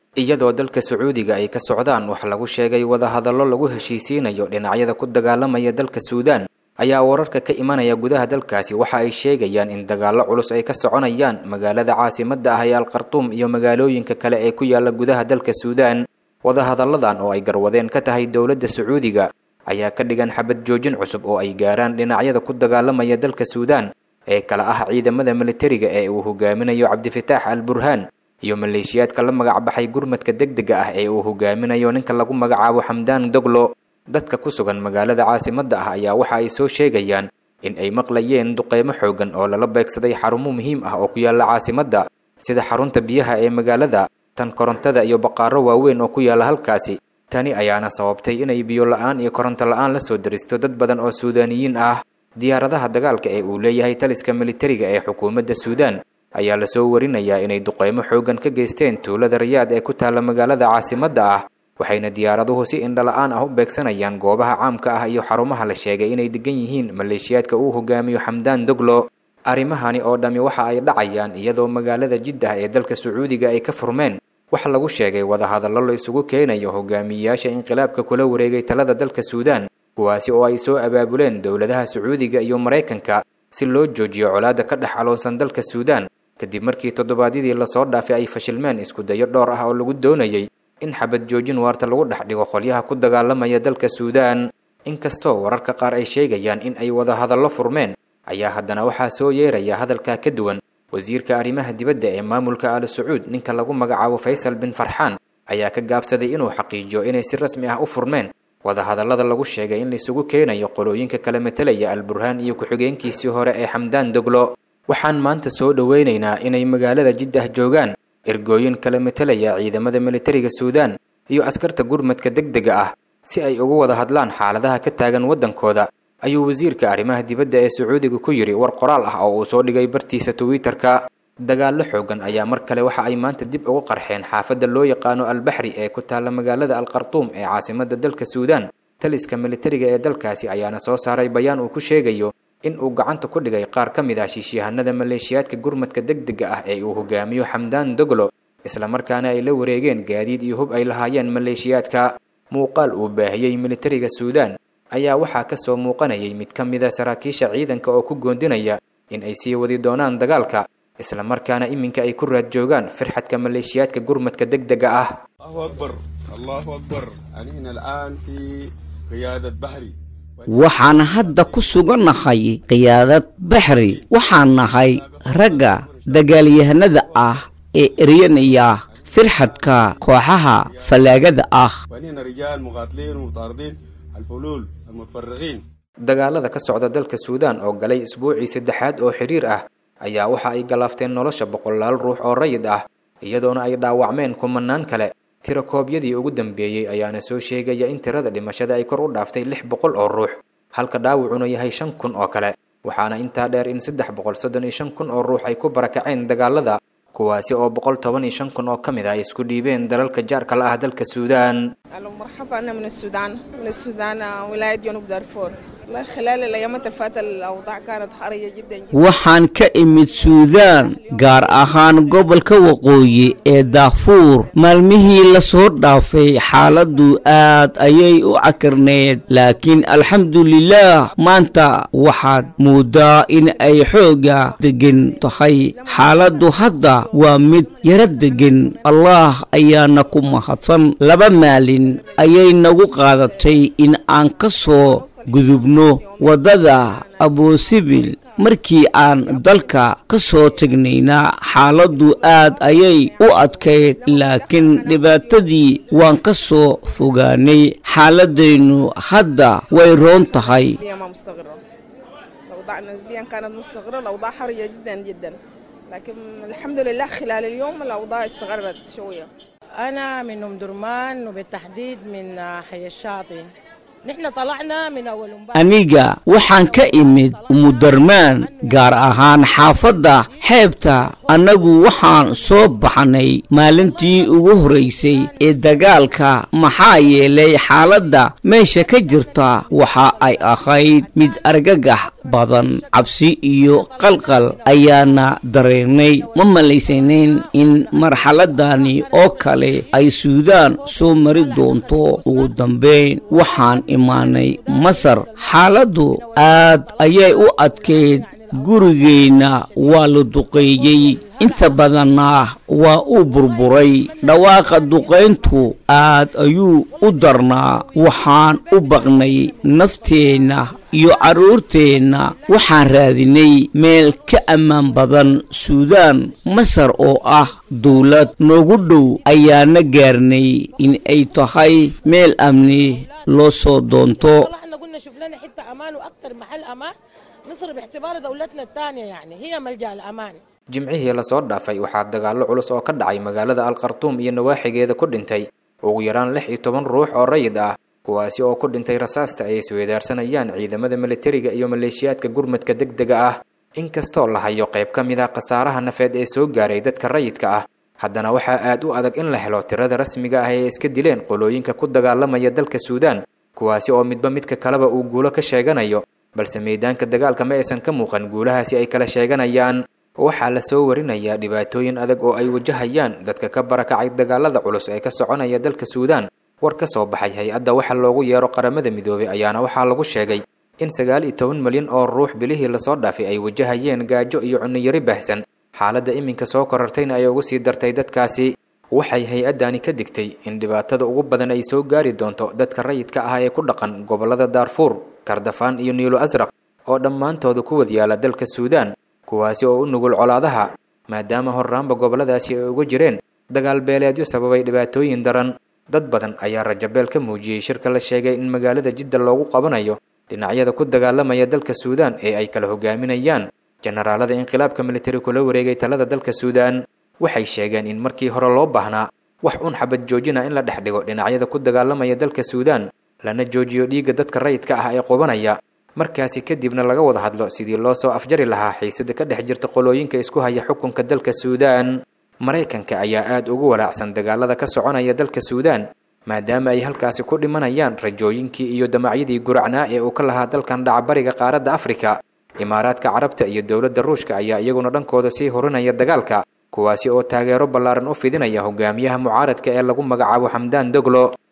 iyadoo dalka sacuudiga ay ka socdaan wax lagu sheegay wadahadallo lagu heshiisiinayo dhinacyada ku dagaalamaya dalka suudaan ayaa wararka ka imanaya gudaha dalkaasi waxa ay sheegayaan in dagaallo culus ay ka soconayaan magaalada caasimadda ah ee alkhartuum iyo magaalooyinka kale ee ku yaala gudaha dalka suudaan wadahadalladan oo ay garwadeen ka tahay dowladda sacuudiga ayaa ka dhigan xabad joojin cusub oo ay gaaraan dhinacyada ku dagaalamaya dalka suudaan ee kala ah ciidamada militariga ee uu hogaaminayo cabdifitaax al burhaan iyo maleeshiyaadka la magacbaxay gurmadka degdega ah ee uu hogaaminayo ninka lagu magacaabo xamdaan doglo dadka ku sugan magaalada caasimadda ah ayaa waxa ay soo sheegayaan in ay maqlayeen duqeymo xoogan oo lala beegsaday xarumo muhiim ah oo ku yaala caasimadda sida xarunta biyaha ee magaalada tan korontada iyo baqaaro waaweyn oo ku yaala halkaasi tani ayaana sababtay inay biyo la-aan iyo koronto la-aan la soo daristo dad badan oo suudaaniyiin ah diyaaradaha dagaalka ee uu leeyahay taliska militariga ee xukuumadda suudaan ayaa lasoo warinayaa inay duqeymo xoogan ka geysteen tuulada rayaad ee ku taalla magaalada caasimadda ah waxayna diyaaraduhu si indhala-aan ah u beegsanayaan goobaha caamka ah iyo xarumaha la sheegay inay degan yihiin maleeshiyaadka uu hogaamiyo xamdaan doglo arrimahani oo dhammi waxa ay dhacayaan iyadoo magaalada jiddah ee dalka sacuudiga ay ka furmeen wax lagu sheegay wadahadallo la isugu keenayo hogaamiyeyaasha inqilaabka kula wareegay talada dalka suudaan kuwaasi oo ay soo abaabuleen dowladaha sacuudiga iyo maraykanka si loo joojiyo colaadda ka dhex caloonsan dalka suudaan kadib markii toddobaadyadii lasoo dhaafay ay fashilmeen iskudayo dhowr ah oo lagu doonayay in xabad joojin waarta lagu dhex dhigo qolyaha ku dagaalamaya dalka suudaan inkastoo wararka qaar ay sheegayaan in ay wadahadallo furmeen ayaa haddana waxaa soo yeeraya hadalkaa ka duwan wasiirka arrimaha dibadda ee maamulka al sacuud ninka lagu magacaabo faysal bin farxaan ayaa ka gaabsaday inuu xaqiijiyo inay si rasmi ah u furmeen wadahadallada lagu sheegay in laisugu keenayo qolooyinka kala metelaya al burhaan iyo ku-xigeenkiisii hore ee xamdaan doglo waxaan maanta soo dhoweynaynaa inay magaalada jiddah joogaan ergooyin kala metelaya ciidamada militariga suudaan iyo askarta gurmadka degdega ah si ay ugu wada hadlaan xaaladaha ka taagan waddankooda ayuu wasiirka arrimaha dibadda ee sacuudiga ku yidhi war qoraal ah oo uu soo dhigay bartiisa twitter-ka dagaallo xoogan ayaa mar kale waxa ay maanta dib ugu qarxeen xaafadda loo yaqaano albaxri ee ku taalla magaalada alkhartuum ee caasimadda dalka suudaan taliska militariga ee dalkaasi ayaana soo saaray bayaan uu ku sheegayo in uu gacanta ku dhigay qaar ka mid ah shiisyahanada maleeshiyaadka gurmadka degdega ah ee uu hogaamiyo xamdaan doglo islamarkaana ay la wareegeen gaadiid iyo hub ay lahaayeen maleeshiyaadka muuqaal uu baahiyey militariga suudaan ayaa waxaa ka soo muuqanayay mid ka mida saraakiisha ciidanka oo ku goondinaya in ay sii wadi doonaan dagaalka islamarkaana iminka ay ku raad joogaan firxadka maleeshiyaadka gurmadka degdega ah الله أكبر الله أكبر يعني هنا الآن في قيادة بحري waxaan hadda ku sugannahay qiyaadad baxri waxaan nahay ragga dagaalyahanada ah ee eryanaya firxadka kooxaha fallaagada ah وهنا رجال مقاتلين ومطاردين الفلول المتفرغين dagaalada ka socda dalka suudaan oo galay isbuucii saddexaad oo xiriir ah ayaa waxa ay galaafteen nolosha boqolaal ruux oo rayid ah iyadoona ay dhaawacmeen kumanaan kale tirakoobyadii ugu dambeeyey ayaana soo sheegaya in tirada dhimashada ay kor u dhaaftay lix boqol oo ruux halka dhaawacuna yahay shan kun oo kale waxaana intaa dheer in saddex boqol soddon iyo shan kun oo ruux ay ku barakaceen dagaalada kuwaasi oo boqol toban iyo shan kun oo ka mid ah ay isku dhiibeen dalalka jaarka la ah dalka suudaan أهلا ومرحبا أنا من السودان من السودان آه، ولاية جنوب دارفور والله خلال الأيامات اللي فاتت الأوضاع كانت حرجة جدا جدا waxaan ka imid suudaan gaar ahaan gobolka waqooyi ee daafuur maalmihii la soo dhaafay xaaladdu aad ayay u cakirneed laakiin alxamdulilaah maanta waxaad moodaa in ay xooga degan tahay xaaladdu hadda waa mid yara degan allaah ayaana ku mahadsan laba maalin ayay nagu qaadatay in aan ka soo gudubno waddada abusibil markii aan dalka ka soo tegnayna xaaladdu aad ayay u adkayd laakiin dhibaatadii waan ka soo fogaanay xaaladdaynu hadda way roon tahay هي ما مستقرة الأوضاع نسبيا كانت مستقرة الأوضاع حرجة جدا جدا لكن الحمد لله خلال اليوم الأوضاع استقرت شوية أنا من أم درمان وبالتحديد من حي الشاطئ نحن طلعنا من أول امبارح aniga waxaan ka imid umudarmaan gaar ahaan xaafadda xeebta annagu waxaan soo baxnay maalintii ugu horraysay ee dagaalka maxaa yeelay xaaladda meesha ka jirta waxa ay ahayd mid argagax badan cabsi iyo qalqal ayaana dareennay ma malaysanayn in marxaladani oo kale ay suudaan soo mari doonto ugu dambayn waxaan imaanay masar xaaladdu aad ayay u adkayd gurigeenna waa la duqeeyey inta badanna waa uu burburay dhawaaqa duqayntu aad ayuu u darnaa waxaan u baqnay nafteenna iyo carruurteenna waxaan raadinay meel ka ammaan badan suudaan masar oo ah dawlad noogu dhow ayaana gaarnay in ay tahay meel amni loo soo doonto طلعنا قلنا شوف لنا حتة أمان وأكثر محل أمان مصر باعتبار دولتنا الثانية يعني هي ملجأ الأمان jimcihii lasoo dhaafay waxaa dagaallo culus oo ka dhacay magaalada alkhartuum iyo nawaaxigeeda ku dhintay ugu yaraan lix iyo toban ruux oo rayid ah kuwaasi oo ku dhintay rasaasta ay isweedaarsanayaan ciidamada militariga iyo maleeshiyaadka gurmadka degdega ah inkastoo la hayo qayb ka mid ah khasaaraha nafeed ee soo gaaray dadka rayidka ah haddana waxaa aad u adag in la helo tirada rasmiga ah ee iska dileen qolooyinka ku dagaalamaya dalka suudaan kuwaasi oo midba midka kaleba uu guulo ka sheeganayo balse meedaanka dagaalka ma aysan ka muuqan guulahaasi ay kala sheeganayaan waxaa la soo warinayaa dhibaatooyin adag oo ay wajahayaan dadka ka barakacay dagaalada culus ee ka soconaya dalka suudaan war ka soo baxay hay-adda waxa loogu yeero qaramada midoobay ayaana waxaa lagu sheegay in sagaal iyo toban milyan oo ruux bilihii lasoo dhaafay ay wajahayeen gaajo iyo cuniyari baahsan xaaladda iminka soo korartayna ay ugu sii dartay dadkaasi waxay hay-addani ka digtay in dhibaatada ugu badan ay soo gaari doonto dadka rayidka ah ee ku dhaqan gobollada daarfuur kardafaan iyo niilo asraq oo dhammaantooda ku wadyaala dalka suudaan kuwaasi oo u nugul colaadaha maadaama horraanba gobolladaasi ay uga jireen dagaal beeleedyo sababay dhibaatooyin daran dad badan ayaa rajabeel ka muujiyey shirka la sheegay in magaalada jidda loogu qabanayo dhinacyada ku dagaalamaya dalka suudaan ee ay kala hogaaminayaan jenaraalada inqilaabka militari kula wareegay talada dalka suudaan waxay sheegeen in markii hore loo baahnaa wax un xabad joojina in la dhex dhigo dhinacyada ku dagaalamaya dalka suudaan lana joojiyo dhiigga dadka rayidka ah ee qubanaya markaasi kadibna laga wada hadlo sidii loo soo afjari lahaa xiisada ka dhex jirta qolooyinka isku haya xukunka dalka suudaan maraykanka ayaa aad ugu walaacsan dagaalada ka soconaya dalka suudaan maadaama ay halkaasi ku dhimanayaan rajooyinkii iyo damacyadii guracnaa ee uu ka lahaa dalkan dhacbariga qaaradda afrika imaaraadka carabta iyo dowladda ruushka ayaa iyaguna dhankooda sii horinaya dagaalka kuwaasi oo taageero ballaaran u fidinaya hogaamiyaha mucaaradka ee lagu magacaabo xamdaan doglo